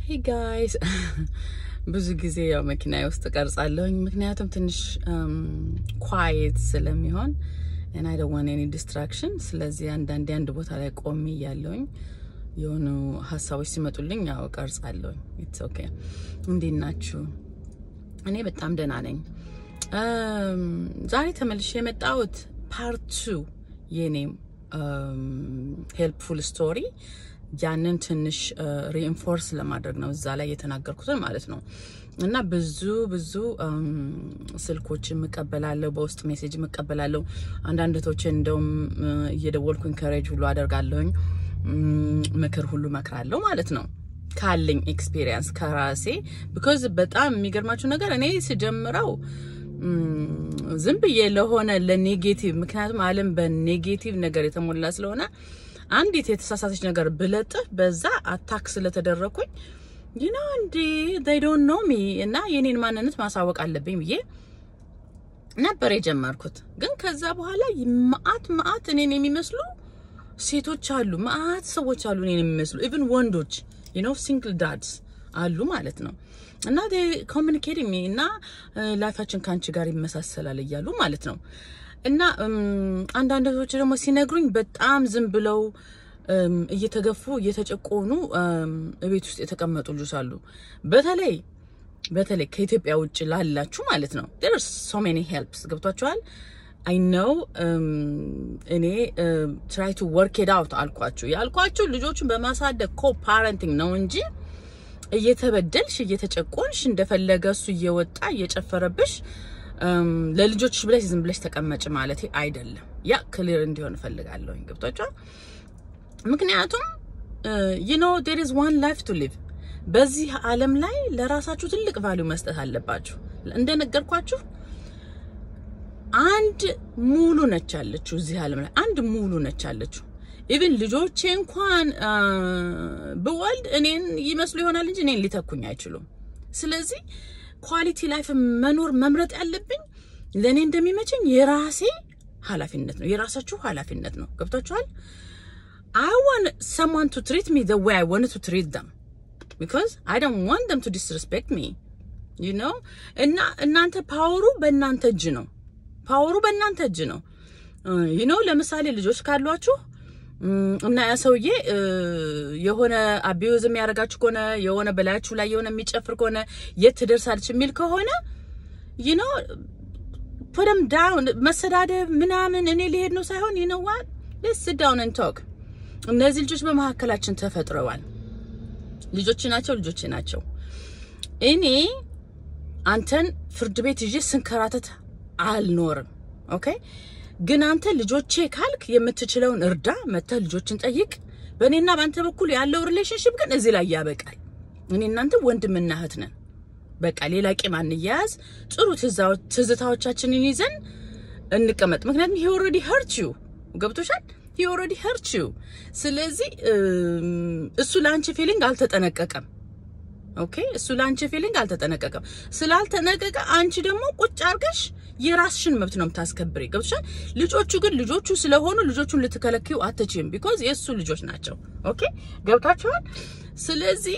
ሄይ ጋይስ ብዙ ጊዜ ያው መኪና ውስጥ ቀርጻለሁኝ ምክንያቱም ትንሽ ኳየት ስለሚሆን እና አይ ዶንት ዋንት ኤኒ ዲስትራክሽን። ስለዚህ አንዳንዴ አንድ ቦታ ላይ ቆሜ እያለሁኝ የሆኑ ሀሳቦች ሲመጡልኝ ያው ቀርጻለሁኝ። ኢትስ ኦኬ። እንዴት ናችሁ? እኔ በጣም ደህና ነኝ። ዛሬ ተመልሼ የመጣሁት ፓርት ቱ የኔ ሄልፕፉል ስቶሪ ያንን ትንሽ ሪኢንፎርስ ለማድረግ ነው እዛ ላይ የተናገርኩትን ማለት ነው። እና ብዙ ብዙ ስልኮች የምቀበላለሁ፣ በውስጥ ሜሴጅ የምቀበላለሁ። አንዳንድ እህቶችን እንደውም እየደወልኩ ኢንከሬጅ ሁሉ አደርጋለሁኝ፣ ምክር ሁሉ መክራለሁ ማለት ነው ካለኝ ኤክስፒሪየንስ ከራሴ ቢኮዝ በጣም የሚገርማችሁ ነገር እኔ ስጀምረው ዝም ብዬ ለሆነ ለኔጌቲቭ ምክንያቱም ዓለም በኔጌቲቭ ነገር የተሞላ ስለሆነ አንዲት የተሳሳተች ነገር ብለጥፍ በዛ አታክ ስለተደረኩኝ ይና እንዴ they don't know me እና የኔን ማንነት ማሳወቅ አለብኝ ብዬ ነበር የጀመርኩት። ግን ከዛ በኋላ መአት መአት እኔን የሚመስሉ ሴቶች አሉ፣ መአት ሰዎች አሉ እኔን የሚመስሉ ኢቭን ወንዶች you know single dads አሉ ማለት ነው እና ኮሚኒኬቲንግ ሚ እና ላይፋችን ከአንቺ ጋር ይመሳሰላል እያሉ ማለት ነው እና አንዳንዶች ደግሞ ሲነግሩኝ በጣም ዝም ብለው እየተገፉ እየተጨቆኑ ቤት ውስጥ የተቀመጡ ልጆች አሉ። በተለይ በተለይ ከኢትዮጵያ ውጭ ላላችሁ ማለት ነው there are so many helps ገብቷችኋል። አይ ነው እኔ ትራይ ቱ ወርክ ኢት አውት አልኳችሁ ያልኳችሁ ልጆቹን በማሳደግ ኮ ፓረንቲንግ ነው እንጂ እየተበደልሽ እየተጨቆንሽ እንደፈለገ እሱ እየወጣ እየጨፈረብሽ ለልጆችሽ ብለሽ ዝም ብለሽ ተቀመጭ ማለት አይደለም። ያ ክሊር እንዲሆን እፈልጋለሁ። ገብቷችኋል? ምክንያቱም ዩ ኖ ዴር ኢዝ ዋን ላይፍ ቱ ሊቭ። በዚህ ዓለም ላይ ለራሳችሁ ትልቅ ቫሊዩ መስጠት አለባችሁ። እንደነገርኳችሁ አንድ ሙሉ ነች ያለችው እዚህ ዓለም ላይ አንድ ሙሉ ነች ያለችው። ኢቭን ልጆቼ እንኳን ብወልድ እኔን ይመስሉ ይሆናል እንጂ እኔን ሊተኩኝ አይችሉም። ስለዚህ ኳሊቲ ላይፍ መኖር መምረጥ ያለብኝ ለእኔ እንደሚመቸኝ የራሴ ኃላፊነት ነው፣ የራሳችሁ ኃላፊነት ነው። ገብቷችኋል? አይ ዋንት ሰምዋን ቱ ትሪት ሚ ዘ ዌይ አይ ዋንት ቱ ትሪት ደም ቢኮዝ አይ ዶንት ዋንት ደም ቱ ዲስሪስፔክት ሚ ዩ ኖ። እና እናንተ ፓወሩ በእናንተ እጅ ነው፣ ፓወሩ በእናንተ እጅ ነው። ዩ ኖ ለምሳሌ ልጆች ካሏችሁ እና ያ ሰውዬ የሆነ አቢዩዝ የሚያደርጋችሁ ከሆነ የሆነ በላያችሁ ላይ የሆነ የሚጨፍር ከሆነ የት ትደርሳለች የሚል ከሆነ ዩ ኖ ፑደም ዳውን መሰዳደብ ምናምን እኔ ሊሄድ ነው ሳይሆን ዩ ኖ ዋት ሌትስ ሲት ዳውን ኤንድ ቶክ። እነዚህ ልጆች በመካከላችን ተፈጥረዋል። ልጆች ናቸው፣ ልጆች ናቸው። እኔ አንተን ፍርድ ቤት ይዤ ስንከራተት አልኖርም። ኦኬ ግን አንተ ልጆቼ ካልክ የምትችለውን እርዳ፣ መተህ ልጆችን ጠይቅ። በእኔና በአንተ በኩል ያለው ሪሌሽንሽፕ ግን እዚህ ላይ ያበቃል። እኔ እናንተ ወንድምና እህት ነን። በቃ ሌላ ቂም አንያያዝ። ጥሩ ትዝታዎቻችንን ይዘን እንቀመጥ። ምክንያቱም ሂ ኦልሬዲ ሄርት ዩ ገብቶሻል። ሂ ኦልሬዲ ሄርት ዩ። ስለዚህ እሱ ለአንቺ ፊሊንግ አልተጠነቀቀም። ኦኬ እሱ ለአንቺ ፊሊንግ አልተጠነቀቀም። ስላልተጠነቀቀ አንቺ ደግሞ ቁጭ አርገሽ የራስሽን መብት ነው የምታስከብሪ። ገብቶሻል። ልጆቹ ግን ልጆቹ ስለሆኑ ልጆቹን ልትከለክዩ አትችይም። ቢኮዝ የእሱ ልጆች ናቸው። ኦኬ ገብታችኋል። ስለዚህ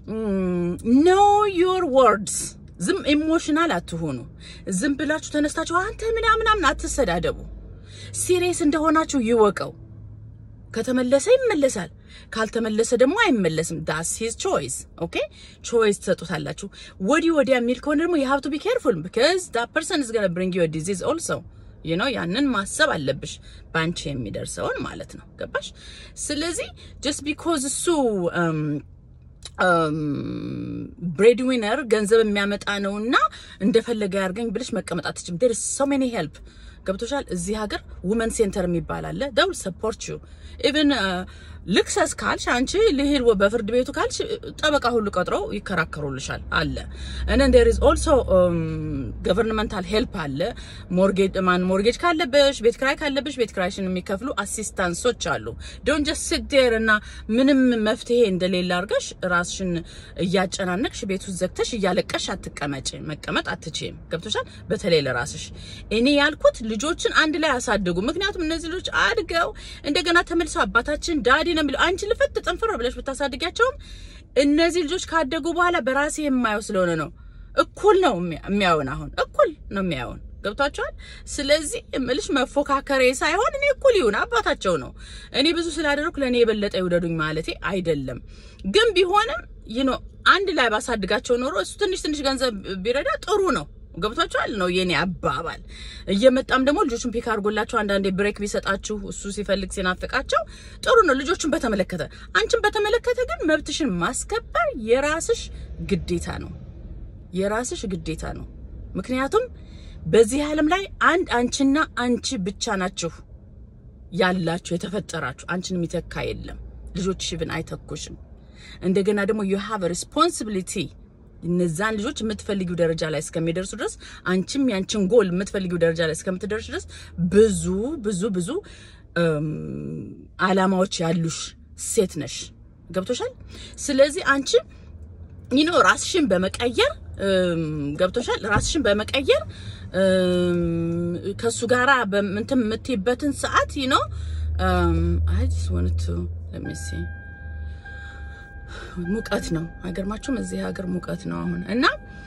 ኖ ዮር ወርድስ። ዝም ኢሞሽናል አትሆኑ። ዝም ብላችሁ ተነስታችሁ አንተ ምናምናምን አትሰዳደቡ። ሲሪየስ እንደሆናችሁ ይወቀው። ከተመለሰ ይመለሳል፣ ካልተመለሰ ደግሞ አይመለስም። ዳስ ሂዝ ቾይስ ኦኬ። ቾይስ ትሰጡታላችሁ። ወዲህ ወዲያ የሚል ከሆነ ደግሞ የሀብ ቱ ቢ ኬርፉል ቢካዝ ዳት ፐርሰን ኢዝ ገና ብሪንግ ዩ ዲዚዝ ኦልሶ ዩ ኖ ያንን ማሰብ አለብሽ፣ በአንቺ የሚደርሰውን ማለት ነው። ገባሽ? ስለዚህ ጀስት ቢኮዝ እሱ ብሬድ ዊነር ገንዘብ የሚያመጣ ነውና እንደፈለገ ያርገኝ ብለሽ መቀመጥ አትችም። ዴር ሶ ሜኒ ሄልፕ ገብቶሻል። እዚህ ሀገር ውመን ሴንተር የሚባል አለ። ደውል ሰፖርት ዩ ኢቭን ልክሰስ ካልሽ አንቺ ልሂድ በፍርድ ቤቱ ካልሽ ጠበቃ ሁሉ ቀጥረው ይከራከሩልሻል አለ እና ዴር ኢዝ ኦልሶ ገቨርንመንታል ሄልፕ አለ። ሞርጌጅ ማን ሞርጌጅ ካለብሽ ቤት ክራይ ካለብሽ ቤት ክራይሽን የሚከፍሉ አሲስታንሶች አሉ። ዶንት ጀስት ሲት ዴር እና ምንም መፍትሄ እንደሌለ አድርገሽ ራስሽን እያጨናነቅሽ ቤት ውስጥ ዘግተሽ እያለቀሽ አትቀመጭ። መቀመጥ አትችይም። ገብቶሻል። በተለይ ለራስሽ እኔ ያልኩት ልጆችን አንድ ላይ አሳድጉ። ምክንያቱም እነዚህ ልጆች አድገው እንደገና ተመልሰው አባታችን ዳዲ ነው የሚለው። አንቺ ልፍት ጥንፍር ብለሽ ብታሳድጊያቸውም እነዚህ ልጆች ካደጉ በኋላ በራሴ የማየው ስለሆነ ነው። እኩል ነው የሚያዩን፣ አሁን እኩል ነው የሚያዩን። ገብቷቸዋል። ስለዚህ እምልሽ መፎካከሬ ሳይሆን እኔ እኩል ይሁን አባታቸው ነው። እኔ ብዙ ስላደረኩ ለእኔ የበለጠ ይውደዱኝ ማለቴ አይደለም። ግን ቢሆንም ይኖ አንድ ላይ ባሳድጋቸው ኖሮ እሱ ትንሽ ትንሽ ገንዘብ ቢረዳ ጥሩ ነው። ገብቷቸዋል ነው የኔ አባባል። እየመጣም ደግሞ ልጆቹን ፒክ አድርጎላቸው አንዳንዴ ብሬክ ቢሰጣችሁ እሱ ሲፈልግ ሲናፍቃቸው ጥሩ ነው። ልጆቹን በተመለከተ አንቺን በተመለከተ ግን መብትሽን ማስከበር የራስሽ ግዴታ ነው፣ የራስሽ ግዴታ ነው። ምክንያቱም በዚህ ዓለም ላይ አንድ አንቺና አንቺ ብቻ ናችሁ ያላችሁ የተፈጠራችሁ። አንቺን የሚተካ የለም። ልጆችሽ ብን አይተኩሽም። እንደገና ደግሞ ዩ ሃቭ ሪስፖንሲቢሊቲ እነዛን ልጆች የምትፈልጊው ደረጃ ላይ እስከሚደርሱ ድረስ አንቺም ያንቺን ጎል የምትፈልጊው ደረጃ ላይ እስከምትደርሱ ድረስ ብዙ ብዙ ብዙ አላማዎች ያሉሽ ሴት ነሽ። ገብቶሻል። ስለዚህ አንቺ ይኖ ራስሽን በመቀየር ገብቶሻል። ራስሽን በመቀየር ከሱ ጋራ እንትን የምትይበትን ሰዓት ይኖ አይ ጀስት ዋንት ቱ ሌት ሚ ሲ ሙቀት ነው። አይገርማችሁም? እዚህ ሀገር ሙቀት ነው አሁን እና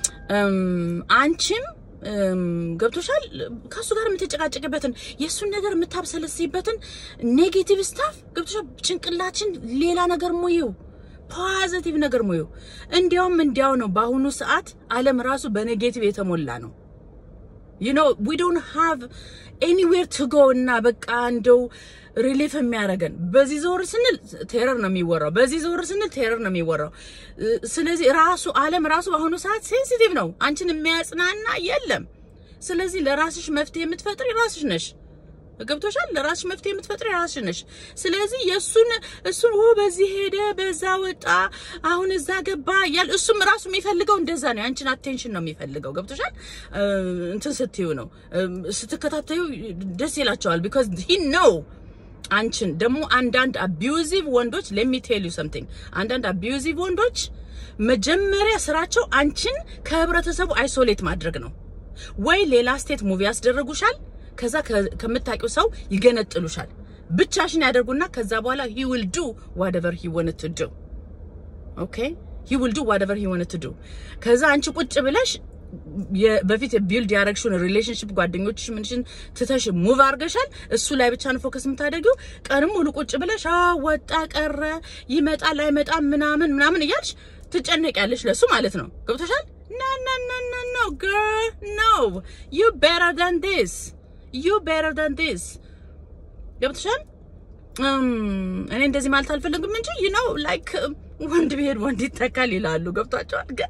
አንቺም ገብቶሻል። ከሱ ጋር የምትጨቃጨቅበትን የእሱን ነገር የምታብሰለስይበትን ኔጌቲቭ ስታፍ ገብቶሻል። ጭንቅላችን ሌላ ነገር ሙይው ፖዚቲቭ ነገር ሙዩ። እንዲያውም እንዲያው ነው በአሁኑ ሰዓት ዓለም ራሱ በኔጌቲቭ የተሞላ ነው። ዩ ኖ ዊ ዶንት ሃቭ ኤኒዌር ቱ ጎ እና በቃ እንደው ሪሊፍ የሚያደርገን በዚህ ዞር ስንል ቴረር ነው የሚወራው፣ በዚህ ዞር ስንል ቴረር ነው የሚወራው። ስለዚህ ራሱ ዓለም ራሱ በአሁኑ ሰዓት ሴንሲቲቭ ነው። አንቺን የሚያጽናና የለም። ስለዚህ ለራስሽ መፍትሄ የምትፈጥሪ ራስሽ ነሽ። ገብቶሻል። ለራስሽ መፍትሄ የምትፈጥሪ ራስሽ ነሽ። ስለዚህ የእሱን እሱን ኦ በዚህ ሄደ በዛ ወጣ አሁን እዛ ገባ እያል እሱም ራሱ የሚፈልገው እንደዛ ነው። ያንቺን አቴንሽን ነው የሚፈልገው። ገብቶሻል። እንትን ስትዩ ነው ስትከታተዩ ደስ ይላቸዋል። ቢኮዝ ሂ ነው አንቺን ደግሞ አንዳንድ አቢዩዚቭ ወንዶች ሌሚ ቴል ዩ ሰምቲንግ አንዳንድ አቢዩዚቭ ወንዶች መጀመሪያ ስራቸው አንቺን ከህብረተሰቡ አይሶሌት ማድረግ ነው። ወይ ሌላ ስቴት ሙቪ ያስደረጉሻል ከዛ ከምታውቂው ሰው ይገነጥሉሻል። ብቻሽን ያደርጉና ከዛ በኋላ he will do whatever he wanted to do okay he will do whatever he wanted to do ከዛ አንቺ ቁጭ ብለሽ በፊት ቢልድ ያደረግሽውን ሪሌሽንሽፕ ጓደኞችሽ ምንሽን ትተሽ ሙቭ አድርገሻል። እሱ ላይ ብቻ ነው ፎከስ የምታደርጊው። ቀንም ሙሉ ቁጭ ብለሽ ወጣ ቀረ ይመጣል አይመጣም ምናምን ምናምን እያልሽ ትጨነቂያለሽ ለሱ ማለት ነው። ገብቶሻል? ኖ ኖ ኖ ኖ ኖ girl no you better than this you better than this ገብቶሻል? እኔ እንደዚህ ማለት አልፈልግም እንጂ you know like ወንድ ብሄድ ወንድ ይተካል ይላሉ። ገብቷቸዋል ግን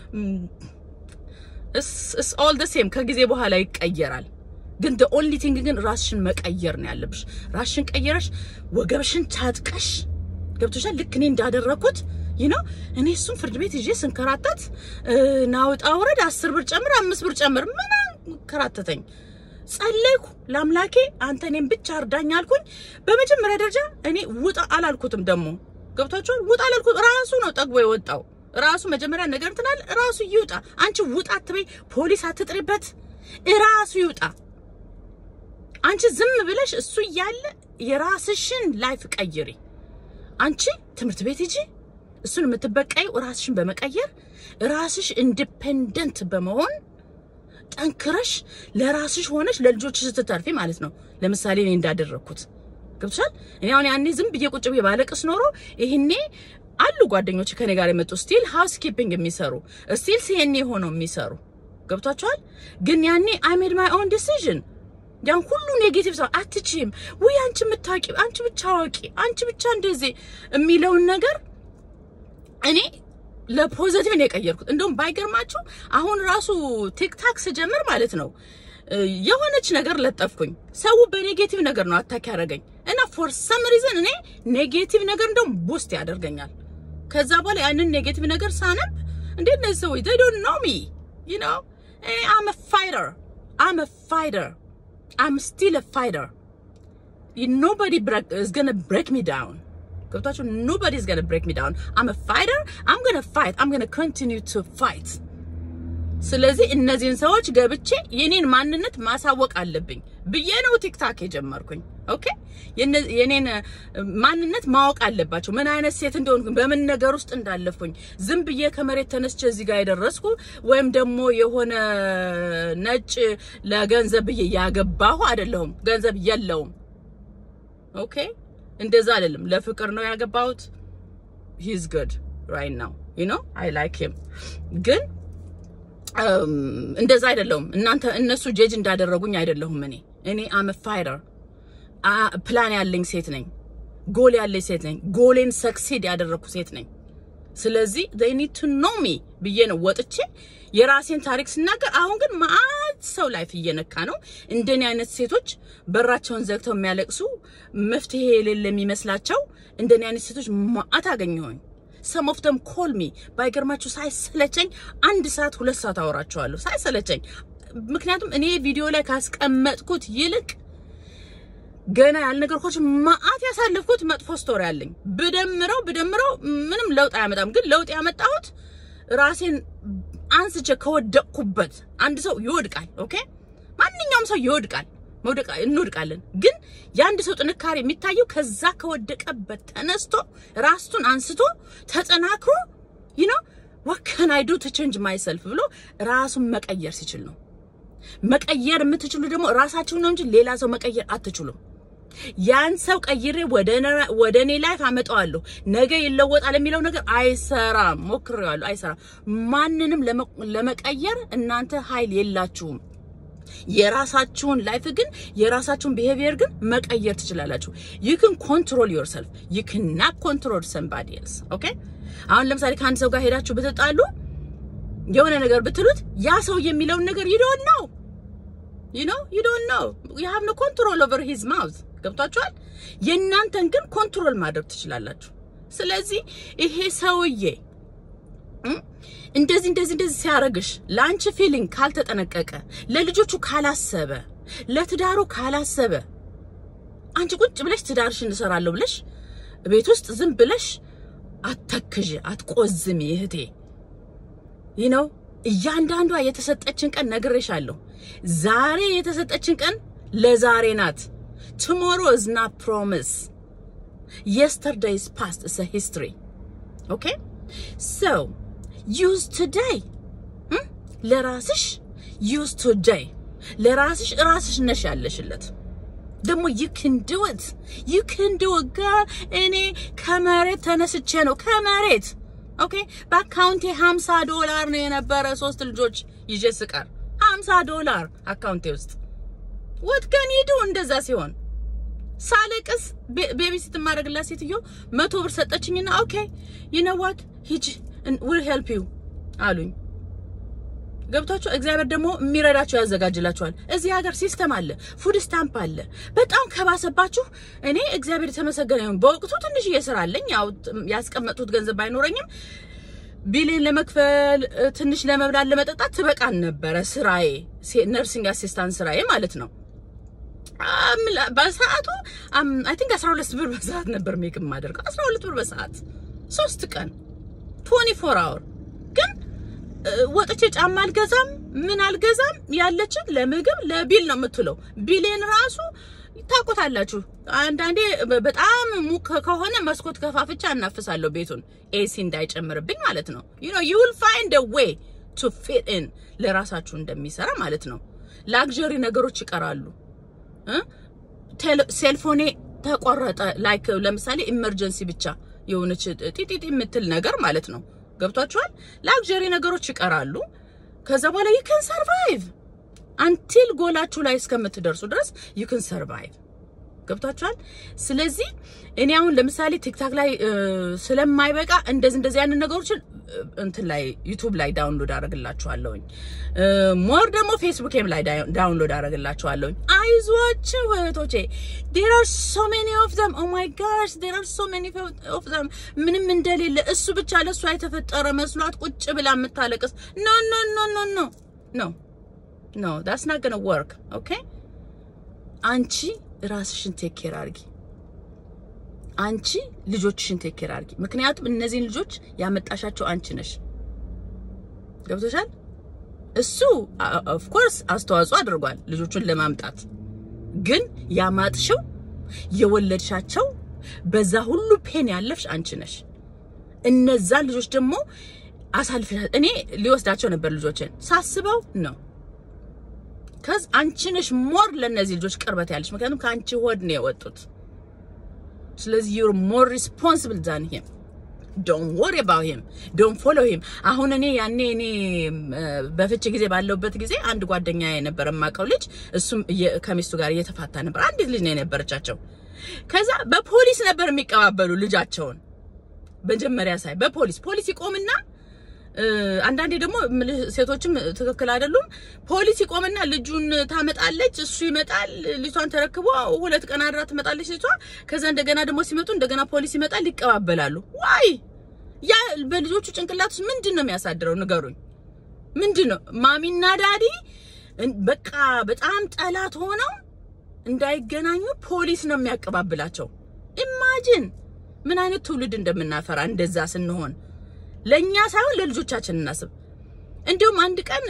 ኢትስ ኦል ዘ ሴም ከጊዜ በኋላ ይቀየራል። ግን the only thing ግን ራስሽን መቀየር ነው ያለብሽ። ራስሽን ቀየረሽ ወገብሽን ታጥቀሽ ገብቶሻል። ልክ እኔ እንዳደረኩት ይህ ነው። እኔ እሱን ፍርድ ቤት ይዤ ስንከራተት ናውጣ ውረድ አስር ብር ጨምር አምስት ብር ጨምር ምን ከራተተኝ ጸለይኩ ለአምላኬ አንተ እኔም ብቻ እርዳኝ አልኩኝ። በመጀመሪያ ደረጃ እኔ ውጣ አላልኩትም። ደግሞ ገብቷቸዋል። ውጣ አላልኩት። ራሱ ነው ጠግቦ የወጣው ራሱ መጀመሪያ ነገር እንትናል ራሱ ይውጣ። አንቺ ውጣ አትበይ፣ ፖሊስ አትጥሪበት፣ ራሱ ይውጣ። አንቺ ዝም ብለሽ እሱ እያለ የራስሽን ላይፍ ቀይሪ። አንቺ ትምህርት ቤት ሂጂ። እሱን የምትበቀይ ራስሽን በመቀየር ራስሽ ኢንዲፔንደንት በመሆን ጠንክረሽ ለራስሽ ሆነሽ ለልጆች ስትተርፊ ማለት ነው። ለምሳሌ እኔ እንዳደረግኩት ገብቶሻል። እኔ አሁን ያኔ ዝም ብዬ ቁጭ ብዬ ባለቅስ ኖሮ ይሄኔ አሉ ጓደኞች ከኔ ጋር የመጡ ስቲል ሃውስ ኪፒንግ የሚሰሩ ስቲል ሲኤንኤ ሆነው የሚሰሩ ገብቷቸዋል። ግን ያኔ አይ ሜድ ማይ ኦን ዲሲዥን ያን ሁሉ ኔጌቲቭ ሰው አትችይም ወይ አንቺ የምታውቂ አንቺ ብቻ አዋቂ አንቺ ብቻ እንደዚህ የሚለውን ነገር እኔ ለፖዚቲቭ ነው የቀየርኩት። እንደውም ባይገርማችሁ አሁን ራሱ ቲክታክ ስጀምር ማለት ነው የሆነች ነገር ለጠፍኩኝ። ሰው በኔጌቲቭ ነገር ነው አታክ ያደረገኝ እና ፎር ሰም ሪዝን እኔ ኔጌቲቭ ነገር እንደውም ቡስት ያደርገኛል። ከዛ በኋላ ያንን ኔጌቲቭ ነገር ሳነብ እንዴት እነዚህ ሰዎች they don't know me you know እኔ I'm a fighter I'm a fighter I'm still a fighter nobody break, is gonna break me down ገብታችሁ nobody is gonna break me down I'm a fighter I'm gonna fight I'm gonna continue to fight ስለዚህ እነዚህን ሰዎች ገብቼ የኔን ማንነት ማሳወቅ አለብኝ ብዬ ነው ቲክታክ የጀመርኩኝ ኦኬ የኔን ማንነት ማወቅ አለባቸው። ምን አይነት ሴት እንደሆንኩ በምን ነገር ውስጥ እንዳለፍኩኝ ዝም ብዬ ከመሬት ተነስቼ እዚህ ጋር የደረስኩ ወይም ደግሞ የሆነ ነጭ ለገንዘብ ብዬ ያገባሁ አይደለሁም። ገንዘብ የለውም። ኦኬ እንደዛ አይደለም። ለፍቅር ነው ያገባሁት። ሂዝ ጉድ ራይት ናው ዩ ኖ አይ ላይክ ሂም ግን እንደዛ አይደለሁም። እናንተ እነሱ ጀጅ እንዳደረጉኝ አይደለሁም። እኔ እኔ አም ፋይተር ፕላን ያለኝ ሴት ነኝ። ጎል ያለኝ ሴት ነኝ። ጎሌን ሰክሲድ ያደረግኩ ሴት ነኝ። ስለዚህ they need to know me ብዬ ነው ወጥቼ የራሴን ታሪክ ስናገር። አሁን ግን ማአት ሰው ላይፍ እየነካ ነው። እንደኔ አይነት ሴቶች በራቸውን ዘግተው የሚያለቅሱ መፍትሄ የሌለ የሚመስላቸው እንደኔ አይነት ሴቶች ማአት አገኘሁኝ። ሰም ኦፍ ደም ኮል ሚ ባይገርማችሁ ሳይሰለቸኝ አንድ ሰዓት ሁለት ሰዓት አወራቸዋለሁ ሳይሰለቸኝ። ምክንያቱም እኔ ቪዲዮ ላይ ካስቀመጥኩት ይልቅ ገና ያልነገርኳችሁ ማአት ያሳለፍኩት መጥፎ ስቶሪ አለኝ። ብደምረው ብደምረው ምንም ለውጥ አያመጣም። ግን ለውጥ ያመጣሁት ራሴን አንስቼ ከወደቅኩበት። አንድ ሰው ይወድቃል። ኦኬ፣ ማንኛውም ሰው ይወድቃል። መውደቅ እንወድቃለን። ግን የአንድ ሰው ጥንካሬ የሚታየው ከዛ ከወደቀበት ተነስቶ ራሱን አንስቶ ተጠናክሮ you know what can I do to change myself ብሎ ራሱን መቀየር ሲችል ነው። መቀየር የምትችሉ ደግሞ ራሳችሁን ነው እንጂ ሌላ ሰው መቀየር አትችሉም። ያን ሰው ቀይሬ ወደ እኔ ላይፍ አመጣዋለሁ ነገ ይለወጣል የሚለው ነገር አይሰራም። ሞክሬዋለሁ፣ አይሰራም። ማንንም ለመቀየር እናንተ ኃይል የላችሁም። የራሳችሁን ላይፍ ግን የራሳችሁን ቢሄቪየር ግን መቀየር ትችላላችሁ። you can control yourself you cannot control somebody else ኦኬ አሁን ለምሳሌ ከአንድ ሰው ጋር ሄዳችሁ ብትጣሉ የሆነ ነገር ብትሉት ያ ሰው የሚለውን ነገር you don't know you know you don't know you have no control over his mouth ገብቷችኋል የእናንተን ግን ኮንትሮል ማድረግ ትችላላችሁ ስለዚህ ይሄ ሰውዬ እንደዚህ እንደዚህ እንደዚህ ሲያረግሽ ለአንቺ ፊሊንግ ካልተጠነቀቀ ለልጆቹ ካላሰበ ለትዳሩ ካላሰበ አንቺ ቁጭ ብለሽ ትዳርሽን እንሰራለሁ ብለሽ ቤት ውስጥ ዝም ብለሽ አተክዥ አትቆዝሚ እህቴ ይህ ነው እያንዳንዷ የተሰጠችን ቀን ነግሬሻለሁ ዛሬ የተሰጠችን ቀን ለዛሬ ናት ቱሞሮ is not promise yesterday is past it's a history okay so use today ለራስሽ use today ለራስሽ ራስሽ ነሽ ያለሽለት ደግሞ you can do it you can do it girl እኔ ከመሬት ተነስቼ ነው ከመሬት ኦኬ በአካውንቴ 50 ዶላር ነው የነበረ ሶስት ልጆች ይዤ ስቀር 50 ዶላር አካውንቴ ውስጥ what can you do እንደዛ ሲሆን ሳለቅስ ቤቢ ስትማረግላት ሴትዮ መቶ ብር ሰጠችኝና ኦኬ you know what ሂጂ will help you አሉኝ ገብቷችሁ እግዚአብሔር ደግሞ የሚረዳቸው ያዘጋጅላችኋል። እዚህ ሀገር ሲስተም አለ፣ ፉድ ስታምፕ አለ። በጣም ከባሰባችሁ እኔ እግዚአብሔር የተመሰገነ ይሁን በወቅቱ ትንሽ ስራ አለኝ። ያው ያስቀመጡት ገንዘብ ባይኖረኝም ቢሌን ለመክፈል ትንሽ ለመብላት ለመጠጣት ትበቃን ነበረ። ስራዬ ነርሲንግ አሲስታንት ስራዬ ማለት ነው። በሰዓቱ አይ ቲንክ 12 ብር በሰዓት ነበር ሜክ የማደርገው 12 ብር በሰዓት ሶስት ቀን 24 አወር ግን ወጥቼ ጫማ አልገዛም፣ ምን አልገዛም። ያለችን ለምግብ ለቢል ነው የምትውለው። ቢሌን ራሱ ታውቁታላችሁ። አንዳንዴ በጣም ሙቅ ከሆነ መስኮት ከፋፍቻ እናፍሳለሁ ቤቱን ኤሲ እንዳይጨምርብኝ ማለት ነው። ዩ ኖ ዩ ዊል ፋይንድ አ ዌይ ቱ ፊት ኢን ለራሳችሁ እንደሚሰራ ማለት ነው። ላግዠሪ ነገሮች ይቀራሉ። ሴልፎኔ ተቆረጠ። ላይክ ለምሳሌ ኢመርጀንሲ ብቻ የሆነች ጢጢጢ የምትል ነገር ማለት ነው። ገብቷችኋል? ላግዠሪ ነገሮች ይቀራሉ። ከዛ በኋላ ዩ ካን ሰርቫይቭ አንቲል ጎላችሁ ላይ እስከምትደርሱ ድረስ ዩ ካን ሰርቫይቭ። ገብቷችኋል? ስለዚህ እኔ አሁን ለምሳሌ ቲክታክ ላይ ስለማይበቃ እንደዚህ እንደዚህ ያንን ነገሮችን እንትን ላይ ዩቲዩብ ላይ ዳውንሎድ አደርግላችኋለሁኝ። ሞር ደግሞ ፌስቡክም ላይ ዳውንሎድ አደርግላችኋለሁኝ። አይዟችሁ እህቶቼ ዴር አር ሶ ሜኒ ኦፍ ዘም ኦ ማይ ጋሽ ዴር አር ሶ ሜኒ ኦፍ ዘም ምንም እንደሌለ እሱ ብቻ ለእሷ የተፈጠረ መስሏት ቁጭ ብላ የምታለቅስ ኖ ኖ ኖ ኖ ኖ ኖ ኖ ዳትስ ናት ገና ወርክ ኦኬ አንቺ ራስሽን ቴክ ኬር አድርጊ። አንቺ ልጆችሽን ቴክ ኬር አድርጊ። ምክንያቱም እነዚህን ልጆች ያመጣሻቸው አንቺ ነሽ። ገብቶሻል? እሱ ኦፍ ኮርስ አስተዋጽኦ አድርጓል ልጆቹን ለማምጣት ግን ያማጥሽው የወለድሻቸው በዛ ሁሉ ፔን ያለፍሽ አንቺ ነሽ። እነዛን ልጆች ደግሞ አሳልፈሽ እኔ ሊወስዳቸው ነበር ልጆችን ሳስበው ነው ከዚ አንቺ ነሽ ሞር ለእነዚህ ልጆች ቅርበት ያለሽ፣ ምክንያቱም ከአንቺ ሆድ ነው የወጡት። ስለዚህ ዩር ሞር ሪስፖንሲብል ዛን ሂም ዶንት ወሪ አባውት ሂም ዶንት ፎሎ ሂም። አሁን እኔ ያኔ እኔ በፍቺ ጊዜ ባለውበት ጊዜ አንድ ጓደኛ የነበረ የማውቀው ልጅ እሱም ከሚስቱ ጋር እየተፋታ ነበር። አንዲት ልጅ ነው የነበረቻቸው። ከዛ በፖሊስ ነበር የሚቀባበሉ ልጃቸውን። መጀመሪያ ሳይ በፖሊስ ፖሊስ ይቆምና አንዳንዴ ደግሞ ሴቶችም ትክክል አይደሉም። ፖሊስ ይቆምና ልጁን ታመጣለች፣ እሱ ይመጣል። ልጅቷን ተረክቦ ሁለት ቀን አድራ ትመጣለች ልጅቷ። ከዛ እንደገና ደግሞ ሲመጡ እንደገና ፖሊስ ይመጣል፣ ይቀባበላሉ። ዋይ ያ በልጆቹ ጭንቅላት ውስጥ ምንድን ነው የሚያሳድረው? ንገሩኝ። ምንድን ነው ማሚና ዳዲ በቃ በጣም ጠላት ሆነው እንዳይገናኙ ፖሊስ ነው የሚያቀባብላቸው። ኢማጂን ምን አይነት ትውልድ እንደምናፈራ እንደዛ ስንሆን ለኛ ሳይሆን ለልጆቻችን እናስብ። እንዲሁም አንድ ቀን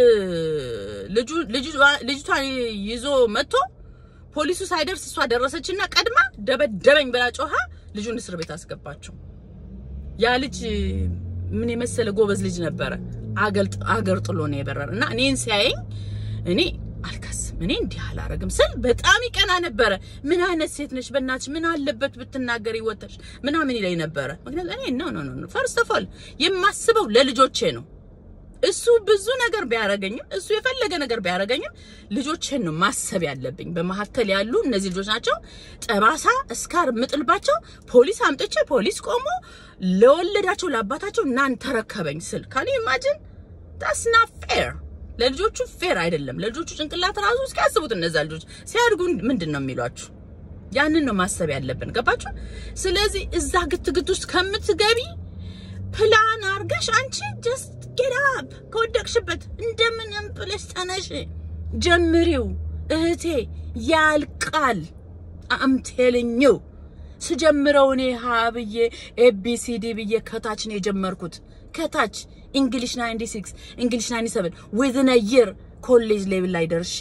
ልጁ ልጅቷን ይዞ መጥቶ ፖሊሱ ሳይደርስ እሷ ደረሰችና ቀድማ ደበደበኝ ብላ ጮሃ ልጁን እስር ቤት አስገባችው። ያ ልጅ ምን የመሰለ ጎበዝ ልጅ ነበረ። አገር ጥሎ ነው የበረረ እና እኔን ሲያየኝ እኔ አልከስም እኔ እንዲህ አላረግም ስል በጣም ይቀና ነበረ። ምን አይነት ሴት ነች በእናትሽ ምን አለበት ብትናገር ይወተሽ ምናምን ይለኝ ነበረ። ምክንያቱም እኔ ነው ነው ነው ፈርስት ኦፍ ኦል የማስበው ለልጆቼ ነው። እሱ ብዙ ነገር ቢያረገኝም እሱ የፈለገ ነገር ቢያረገኝም ልጆቼን ነው ማሰብ ያለብኝ። በመካከል ያሉ እነዚህ ልጆች ናቸው። ጠባሳ እስካር ምጥልባቸው ፖሊስ አምጥቼ ፖሊስ ቆሞ ለወለዳቸው ለአባታቸው እናን ተረከበኝ ስል ካን ኢማጂን ዳትስ ናት ፌር ለልጆቹ ፌር አይደለም። ለልጆቹ ጭንቅላት ራሱ እስኪ ያስቡት። እነዛ ልጆች ሲያድጉ ምንድን ነው የሚሏችሁ? ያንን ነው ማሰብ ያለብን። ገባችሁ? ስለዚህ እዛ ግትግት ውስጥ ከምትገቢ ፕላን አርገሽ አንቺ ጀስት ጌት አፕ ከወደቅሽበት እንደምንም ብለሽ ተነሽ፣ ጀምሪው እህቴ። ያልቃል። አም ቴልኝ ዩ ስጀምረው እኔ ሀ ብዬ ኤቢሲዲ ብዬ ከታች ነው የጀመርኩት ከታች እንግሊሽ 96 እንግሊሽ 97 ዊዝን የር ኮሌጅ ሌቭል ላይ ደርሼ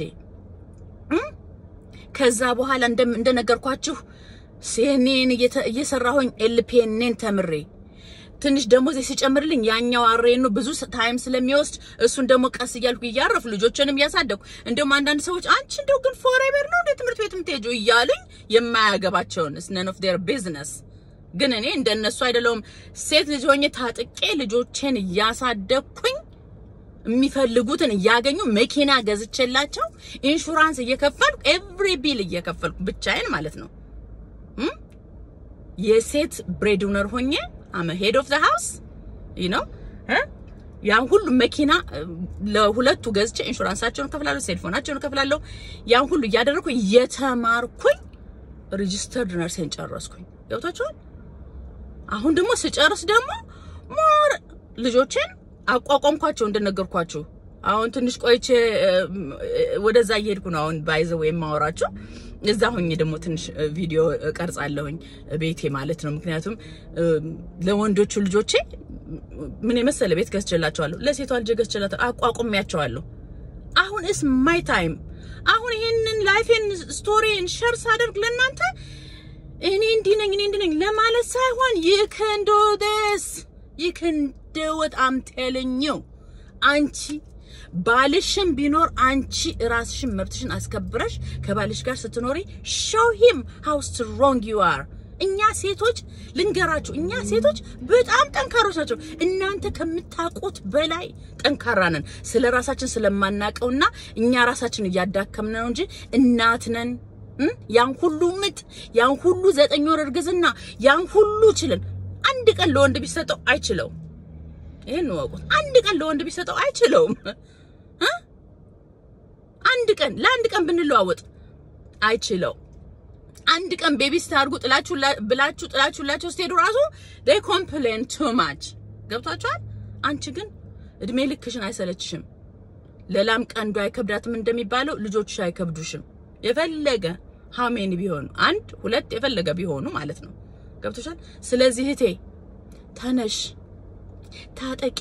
ከዛ በኋላ እንደነገርኳችሁ ሲኤንኤን እየሰራሁኝ ኤልፒኤንን ተምሬ ትንሽ ደሞዝ ሲጨምርልኝ ያኛው አሬኑ ብዙ ታይም ስለሚወስድ እሱን ደግሞ ቀስ እያልኩ እያረፉ ልጆችንም እያሳደኩ እንደውም አንዳንድ ሰዎች አንቺ እንደው ግን ፎሬቨር ነው እንደ ትምህርት ቤት የምትሄጂው እያሉኝ የማያገባቸውን ነን ኦፍ ዴር ቢዝነስ ግን እኔ እንደነሱ አይደለሁም። ሴት ልጅ ሆኜ ታጥቄ ልጆቼን እያሳደግኩኝ የሚፈልጉትን እያገኙ መኪና ገዝቼላቸው ኢንሹራንስ እየከፈልኩ ኤቭሪ ቢል እየከፈልኩ ብቻዬን ማለት ነው። የሴት ብሬድውነር ሆኜ አመ ሄድ ኦፍ ዘ ሃውስ ዩ ኖ ያን ሁሉ መኪና ለሁለቱ ገዝቼ ኢንሹራንሳቸውን ከፍላለሁ፣ ሴልፎናቸውን ከፍላለሁ። ያን ሁሉ እያደረኩ እየተማርኩኝ ሬጂስተርድ ነርሴን ጨረስኩኝ። ገብታችኋል? አሁን ደግሞ ስጨርስ ደግሞ ሞር ልጆችን አቋቋምኳቸው እንደነገርኳችሁ። አሁን ትንሽ ቆይቼ ወደዛ እየሄድኩ ነው። አሁን ባይዘው የማወራቸው እዛ ሆኜ ደግሞ ትንሽ ቪዲዮ ቀርጻለሁኝ ቤቴ ማለት ነው። ምክንያቱም ለወንዶቹ ልጆቼ ምን የመሰለ ቤት ገዝቼላቸዋለሁ፣ ለሴቷ ልጅ ገዝቼላቸዋለሁ፣ አቋቁሜያቸዋለሁ። አሁን እስ ማይ ታይም። አሁን ይሄንን ላይፌን ስቶሪን ሸር ሳደርግ ለእናንተ እኔ እንዲህ ነኝ እኔ እንዲህ ነኝ ለማለት ሳይሆን you can do this you can do it I'm telling you አንቺ ባልሽም ቢኖር አንቺ ራስሽን መብትሽን አስከብረሽ ከባልሽ ጋር ስትኖሪ show him how strong you are እኛ ሴቶች ልንገራችሁ፣ እኛ ሴቶች በጣም ጠንካሮች ናቸው። እናንተ ከምታውቁት በላይ ጠንካራ ነን። ስለ ራሳችን ስለማናቀውና እኛ ራሳችን እያዳከምን ነው እንጂ እናት ነን። ያን ሁሉ ምጥ፣ ያን ሁሉ ዘጠኝ ወር እርግዝና፣ ያን ሁሉ ችልን አንድ ቀን ለወንድ ቢሰጠው አይችለውም። ይሄን ወቁት። አንድ ቀን ለወንድ ቢሰጠው አይችለውም። አንድ ቀን ለአንድ ቀን ብንለዋወጥ አይችለው። አንድ ቀን ቤቢ ስታርጉ ጥላችሁ ብላችሁ ጥላችሁላቸው ስትሄዱ ራሱ they complain too much ገብቷችኋል። አንቺ ግን እድሜ ልክሽን አይሰለችሽም። ለላም ቀንዱ አይከብዳትም እንደሚባለው ልጆችሽ አይከብዱሽም። የፈለገ ሀሜን ቢሆኑ አንድ ሁለት የፈለገ ቢሆኑ ማለት ነው። ገብቶሻል። ስለዚህ እህቴ ተነሽ፣ ታጠቂ፣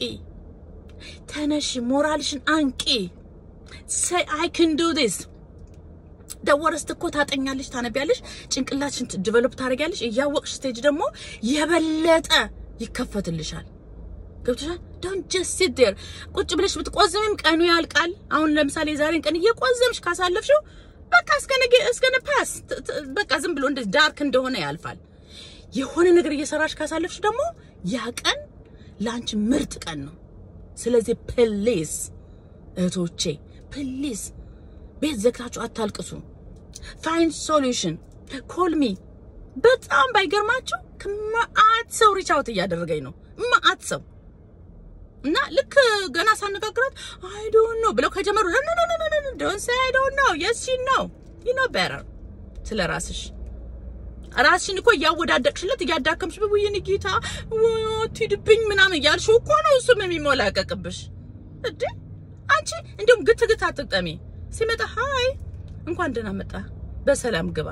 ተነሽ፣ ሞራልሽን አንቂ። say i can do this ደወረስት እኮ ታጠኛለሽ፣ ታነቢያለሽ፣ ጭንቅላትሽን ዲቨሎፕ ታደርጊያለሽ። እያወቅሽ ስቴጅ ደግሞ የበለጠ ይከፈትልሻል። ገብቶሻል? ዶንት ጀስት ሲት ዴር ቁጭ ብለሽ ብትቆዝምም ቀኑ ያልቃል። አሁን ለምሳሌ የዛሬን ቀን እየቆዘምሽ ካሳለፍሽው በቃ እስከ ነገ እስከ ነፓስ በቃ ዝም ብሎ እንደዚህ ዳርክ እንደሆነ ያልፋል። የሆነ ነገር እየሰራሽ ካሳለፍሽ ደግሞ ያ ቀን ለአንቺ ምርጥ ቀን ነው። ስለዚህ ፕሊዝ እህቶቼ ፕሊዝ ቤት ዘግታችሁ አታልቅሱ። ፋይንድ ሶሉሽን ኮል ሚ። በጣም ባይገርማችሁ ከመአት ሰው ሪች አውት እያደረገኝ ነው መአት ሰው እና ልክ ገና ሳነጋግራት አይ ዶንት ኖ ብለው ከጀመሩ ኖ ኖ ኖ ኖ ዶንት ሴይ አይ ዶንት ኖ የስ ዩ ኖ ዩ ኖ ቤተር ስለ ራስሽ ራስሽን እኮ እያወዳደቅሽለት እያዳከምሽ በውይን ጌታ ትሂድብኝ ምናምን እያልሽው እኮ ነው እሱም የሚሞላቀቅብሽ እንዴ አንቺ እንዲሁም ግት ግት አትግጠሚ ሲመጣ ሀይ እንኳን ደህና መጣ በሰላም ግባ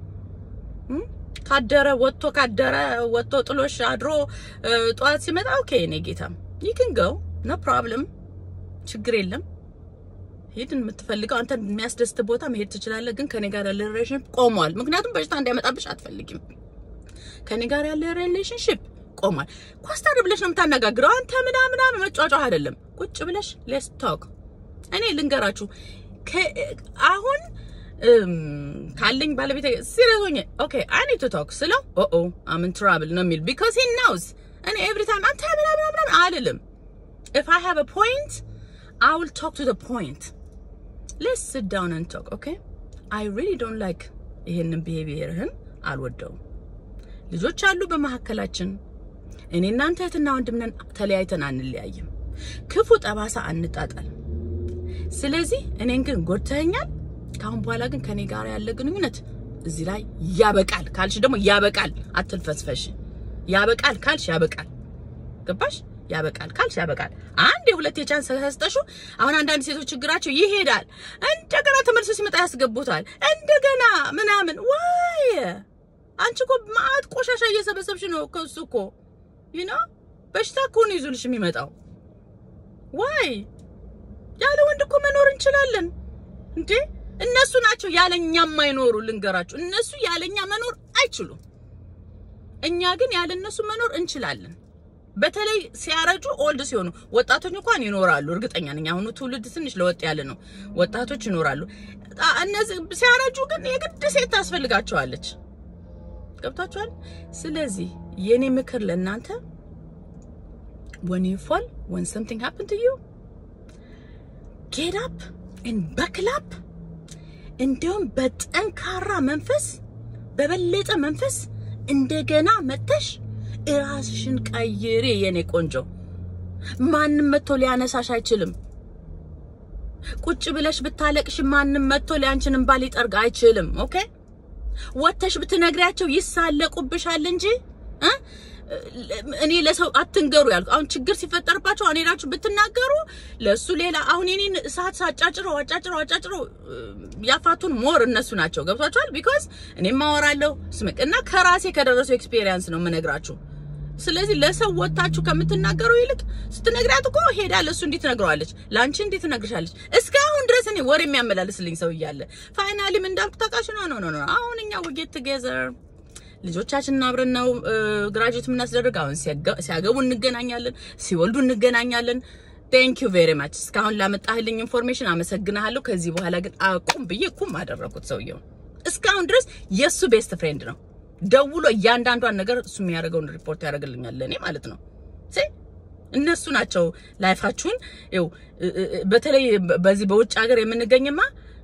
ካደረ ወጥቶ ካደረ ወጥቶ ጥሎሽ አድሮ ጠዋት ሲመጣ ኦኬ እኔ ጌታም ይክን ገው ኖ ፕሮብለም ችግር የለም ሂድ የምትፈልገው አንተ የሚያስደስት ቦታ መሄድ ትችላለህ ግን ከኔ ጋር ያለ ሪሌሽንሽፕ ቆሟል ምክንያቱም በሽታ እንዲያመጣብሽ አትፈልጊም ከኔ ጋር ያለ ሪሌሽንሽፕ ቆሟል ኮስተር ብለሽ ነው የምታነጋግረው አንተ ምናምን ምናምን መጫጫ አይደለም ቁጭ ብለሽ ሌስ ቶክ እኔ ልንገራችሁ አሁን ካለኝ ባለቤት ሲሪየስ ሆኜ ኦኬ አይ ኒድ ቱ ቶክ ስለው ኦ ኦ አም ኢን ትራብል ነው የሚል ቢኮዝ ሂ ኖውስ እኔ ኤቭሪ ታይም አንተ ምናምን ምናምን አልልም ኢፍ አይ ሃቭ አ ፖይንት አይ ዊል ቶክ ቱ ዘ ፖይንት ሌትስ ሲት ዳውን ኤንድ ቶክ ኦኬ አይ ሪሊ ዶንት ላይክ ይሄንን ቢሄቪየርህን አልወደውም ልጆች አሉ በመካከላችን እኔ እናንተ እህትና ወንድም ነን ተለያይተን አንለያይም ክፉ ጠባሳ አንጣጣል ስለዚህ እኔን ግን ጎድተኸኛል ካሁን በኋላ ግን ከኔ ጋር ያለ ግንኙነት እዚህ ላይ ያበቃል ካልሽ ደግሞ ያበቃል አትልፈስፈሽ ያበቃል ካልሽ ያበቃል ገባሽ ያበቃል ካልሽ ያበቃል አንድ የሁለት የቻንስ ሰስጠሹ አሁን አንዳንድ ሴቶች ችግራቸው ይሄዳል እንደገና ተመልሶ ሲመጣ ያስገቡታል እንደገና ምናምን ዋይ አንቺ እኮ ማአት ቆሻሻ እየሰበሰብሽ ነው ከሱ እኮ ዩ ኖ በሽታ እኮ ነው ይዞልሽ የሚመጣው ዋይ ያለ ወንድ እኮ መኖር እንችላለን እንዴ እነሱ ናቸው ያለኛ የማይኖሩ ልንገራችሁ እነሱ ያለኛ መኖር አይችሉም እኛ ግን ያለ እነሱ መኖር እንችላለን በተለይ ሲያረጁ ኦልድ ሲሆኑ ወጣቶች እንኳን ይኖራሉ እርግጠኛ ነኝ አሁኑ ትውልድ ትንሽ ለወጥ ያለ ነው ወጣቶች ይኖራሉ እነዚህ ሲያረጁ ግን የግድ ሴት ታስፈልጋቸዋለች ገብታችኋል ስለዚህ የኔ ምክር ለእናንተ when you fall when something happened to you get up and buckle up እንዲሁም በጠንካራ መንፈስ በበለጠ መንፈስ እንደገና መተሽ እራስሽን ቀይሬ የኔ ቆንጆ ማንም መጥቶ ሊያነሳሽ አይችልም ቁጭ ብለሽ ብታለቅሽ ማንም መጥቶ ሊያንቺን እንባ ሊጠርግ አይችልም ኦኬ ወተሽ ብትነግሪያቸው ይሳለቁብሻል እንጂ እ እኔ ለሰው አትንገሩ ያልኩ አሁን ችግር ሲፈጠርባቸው አሁን ሄዳችሁ ብትናገሩ ለሱ ሌላ አሁን የኔን እሳት ሳጫጭረው አጫጭረው አጫጭረው ያፋቱን ሞር እነሱ ናቸው ገብቷቸዋል ቢኮዝ እኔም ማወራለሁ ስምቅ እና ከራሴ ከደረሰው ኤክስፔሪየንስ ነው የምነግራችሁ ስለዚህ ለሰው ወታችሁ ከምትናገሩ ይልቅ ስትነግሪያት እኮ ሄዳ ለሱ እንዴት ትነግረዋለች ለአንቺ እንዴት ትነግርሻለች እስካሁን ድረስ እኔ ወሬ የሚያመላልስልኝ ሰው እያለ ፋይናሊም እንዳልኩ ታውቃሽ ኖ ኖ ኖ አሁን እኛ ውጌት ቱጌዘር ልጆቻችንን አብረን ነው ግራጁዌት የምናስደርግ። አሁን ሲያገቡ እንገናኛለን፣ ሲወልዱ እንገናኛለን። ቴንክ ዩ ቬሪ ማች እስካሁን ላመጣህልኝ ኢንፎርሜሽን አመሰግናለሁ። ከዚህ በኋላ ግን አቁም ብዬ ኩም አደረኩት። ሰውየው እስካሁን ድረስ የእሱ ቤስት ፍሬንድ ነው። ደውሎ እያንዳንዷን ነገር እሱ የሚያደርገውን ሪፖርት ያደርግልኛል ለእኔ ማለት ነው። እነሱ ናቸው ላይፋችሁን ይኸው በተለይ በዚህ በውጭ ሀገር የምንገኝማ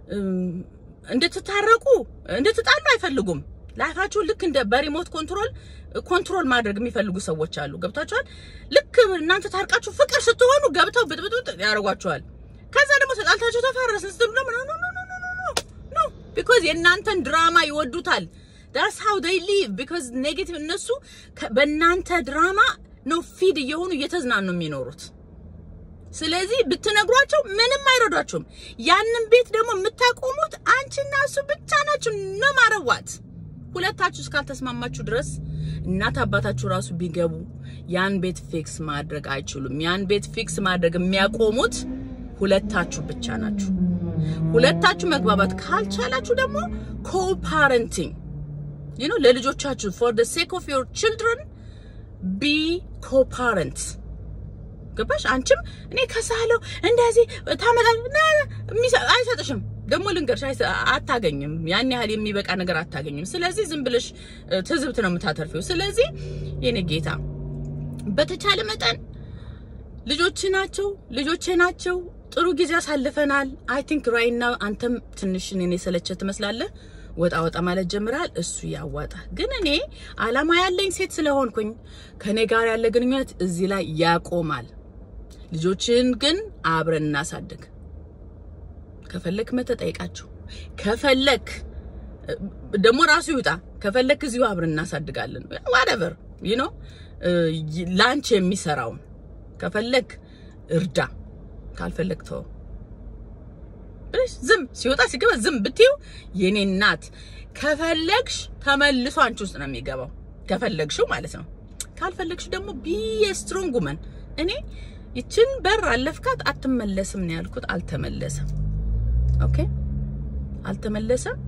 እንድትታረቁ እንድትጣሉ አይፈልጉም። ላይፋችሁን ልክ እንደ በሪሞት ኮንትሮል ኮንትሮል ማድረግ የሚፈልጉ ሰዎች አሉ። ገብታችኋል? ልክ እናንተ ታርቃችሁ ፍቅር ስትሆኑ ገብተው ብጥብጥ ያደርጓችኋል። ከዛ ደግሞ ተጣልታችሁ ተፋረስን ስትሉ ደግሞ ኖ ኖ ኖ ኖ ኖ ኖ ቢኮዝ የእናንተን ድራማ ይወዱታል። ዳስ ሃው ዴይ ሊቭ ቢኮዝ ኔጌቲቭ እነሱ በእናንተ ድራማ ነው ፊድ እየሆኑ እየተዝናኑ የሚኖሩት። ስለዚህ ብትነግሯቸው ምንም አይረዷችሁም። ያንን ቤት ደግሞ የምታቆሙት አንቺና እሱ ብቻ ናችሁ ነው ማረዋት ሁለታችሁ እስካልተስማማችሁ ድረስ እናት አባታችሁ ራሱ ቢገቡ ያን ቤት ፊክስ ማድረግ አይችሉም። ያን ቤት ፊክስ ማድረግ የሚያቆሙት ሁለታችሁ ብቻ ናችሁ። ሁለታችሁ መግባባት ካልቻላችሁ ደግሞ ኮፓረንቲንግ ዩ ኖ ለልጆቻችሁ ፎር the sake of your children be co-parents ገባሽ? አንቺም እኔ ከሳለው እንደዚህ ታመጣል አይሰጥሽም። ደግሞ ልንገርሽ አይሰ- አታገኝም። ያን ያህል የሚበቃ ነገር አታገኝም። ስለዚህ ዝም ብለሽ እ፣ ትዝብት ነው የምታተርፊው። ስለዚህ የኔ ጌታ በተቻለ መጠን ልጆች ናቸው ልጆቼ ናቸው። ጥሩ ጊዜ አሳልፈናል። አይ ቲንክ ራይና አንተም ትንሽ እኔን የሰለቸ ትመስላለህ። ወጣ ወጣ ማለት ጀምራል። እሱ ያዋጣ። ግን እኔ አላማ ያለኝ ሴት ስለሆንኩኝ ከኔ ጋር ያለ ግንኙነት እዚህ ላይ ያቆማል። ልጆችን ግን አብረን እናሳድግ። ከፈለክ መተህ ጠይቃቸው፣ ከፈለክ እ፣ ደግሞ ራሱ ይውጣ፣ ከፈለክ እዚሁ አብረን እናሳድጋለን። ዋትኤቨር ዩ ኖ ላንች የሚሰራውን ከፈለክ እርዳ፣ ካልፈለክ ተው ብለሽ ዝም ሲወጣ ሲገባ ዝም ብትይው የኔ እናት ከፈለግሽ ተመልሶ አንቺ ውስጥ ነው የሚገባው። ከፈለግሽው ማለት ነው። ካልፈለግሽ ደግሞ ቢ ስትሮንግ ውመን። እኔ ይችን በር አለፍካት አትመለስም ነው ያልኩት። አልተመለሰም። ኦኬ አልተመለሰም።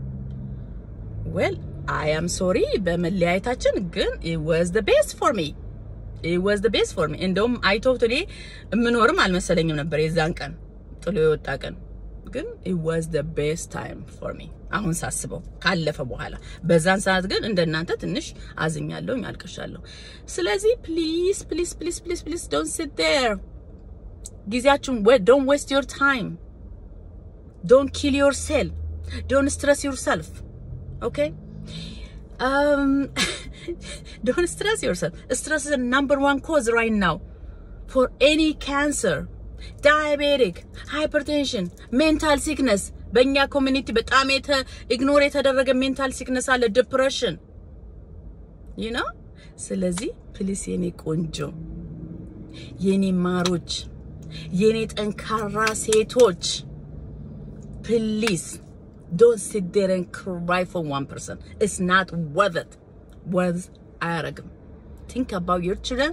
ዌል አይ አም ሶሪ በመለያየታችን፣ ግን it was the best for me it was the best for me እንደውም አይቶት እኔ የምኖርም አልመሰለኝም ነበር የዛን ቀን ጥሎ የወጣ ቀን ግን it was the best time for me አሁን ሳስበው ካለፈ በኋላ በዛን ሰዓት ግን እንደናንተ ትንሽ አዝኛለሁ አልቅሻለሁ ስለዚህ ፕሊዝ ፕሊዝ ፕሊዝ ፕሊዝ ፕሊዝ ዶንት ሲት ዴር ጊዜያችሁን ዶንት ዌስት ዮር ታይም ዶንት ኪል ዮርሴልፍ ዶንት ስትረስ ዮርሰልፍ ኦኬ um don't stress yourself stress is the number one cause right now for any cancer diabetic hypertension mental sickness በእኛ ኮሚኒቲ በጣም የተ ኢግኖር የተደረገ ሜንታል ሲክነስ አለ ዲፕሬሽን ዩ ኖ ስለዚህ ፕሊስ የኔ ቆንጆ የኔ ማሮች የኔ ጠንካራ ሴቶች ፕሊዝ ዶንት ሲት ዴር and cry for one person it's not worth it worth አያረግም think about your children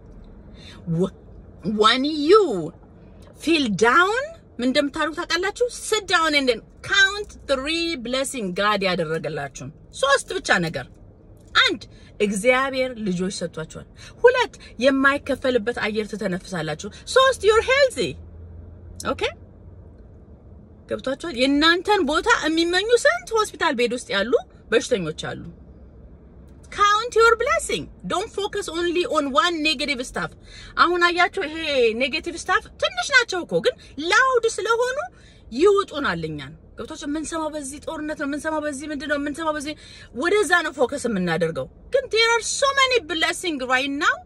Wh- when you feel down ምን እንደምታደርጉ ታውቃላችሁ? sit down and then count three blessing God ያደረገላችሁን ሶስት ብቻ ነገር አንድ እግዚአብሔር ልጆች ሰጥቷችኋል። ሁለት የማይከፈልበት አየር ትተነፍሳላችሁ። ሶስት you're healthy ኦኬ ገብቷችኋል። የእናንተን ቦታ የሚመኙ ስንት ሆስፒታል ቤድ ውስጥ ያሉ በሽተኞች አሉ። ካውንት ዩር ብሌሲንግ ዶንት ፎከስ ኦንሊ ኦን ዋን ኔጌቲቭ ስታፍ። አሁን አያችሁ፣ ይሄ ኔጌቲቭ ስታፍ ትንሽ ናቸው እኮ ግን ላውድ ስለሆኑ ይውጡናል እኛን። ገብቷቸው የምንሰማው በዚህ ጦርነት ነው፣ የምንሰማው በዚህ ምንድን ነው፣ የምንሰማው በዚህ ወደዛ ነው ፎከስ የምናደርገው። ግን ዴር አር ሶ መኒ ብሌሲንግ ራይት ናው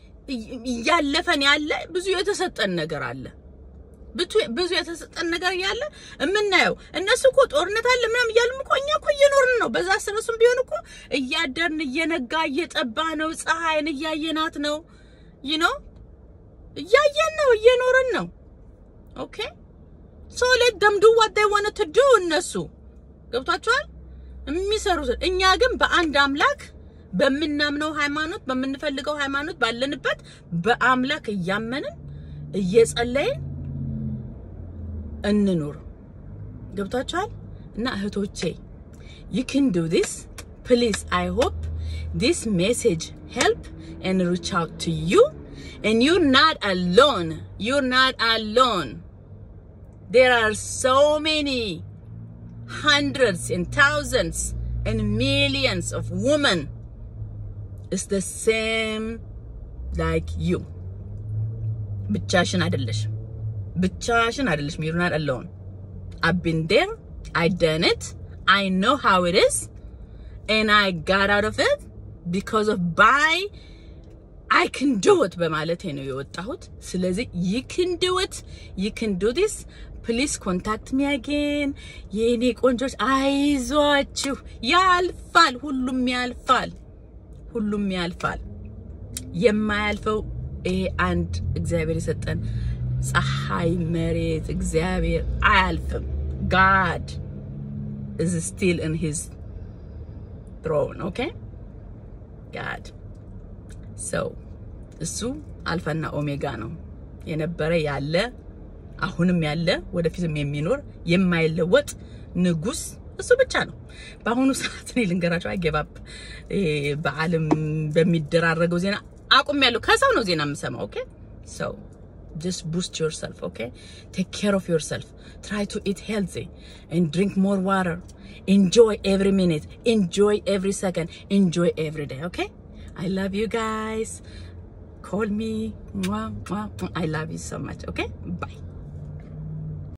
እያለፈን ያለ ብዙ የተሰጠን ነገር አለ ብቱ- ብዙ የተሰጠን ነገር እያለ የምናየው እነሱ እኮ ጦርነት አለ ምናምን እያሉም እኮ እኛ እኮ እየኖርን ነው። በዛ ስረሱም ቢሆን እኮ እያደርን እየነጋ እየጠባ ነው። ፀሐይን እያየናት ነው። ይህ ነው እያየን ነው፣ እየኖርን ነው። ኦኬ ሶ ሌት ደም ዱ ዋት ዴይ ዋንት ቱ ዱ እነሱ ገብቷቸዋል የሚሰሩትን። እኛ ግን በአንድ አምላክ በምናምነው ሃይማኖት በምንፈልገው ሃይማኖት ባለንበት በአምላክ እያመንን እየጸለይን እንኑር። ገብቷችኋል? እና እህቶቼ you can do this please i hope this message help and reach out to you and you're not alone you're not alone there are so many hundreds and thousands and millions of women it's the same like you ብቻሽን አይደለሽም ብቻሽን አይደለሽም you're not alone I've been there I done it I know how it is and I got out of it because of by I can do it በማለቴ ነው የወጣሁት ስለዚህ you can do it you can do this please contact me again የኔ ቆንጆች አይዟችሁ ያልፋል ሁሉም ያልፋል ሁሉም ያልፋል የማያልፈው ይሄ አንድ እግዚአብሔር የሰጠን ፀሐይ መሬት እግዚአብሔር አያልፍም ጋድ is still in his throne okay God so እሱ አልፋና ኦሜጋ ነው የነበረ ያለ አሁንም ያለ ወደፊትም የሚኖር የማይለወጥ ንጉስ እሱ ብቻ ነው። በአሁኑ ሰዓት እኔ ልንገራቸው አይገባብ በዓለም በሚደራረገው ዜና አቁም ያለው ከሰው ነው ዜና የምሰማው። ኦኬ ሰው just boost yourself okay take care of yourself try to eat healthy and drink more water enjoy every minute enjoy every second enjoy every day okay i love you guys call me Mwah, mwah, mwah. i love you so much okay bye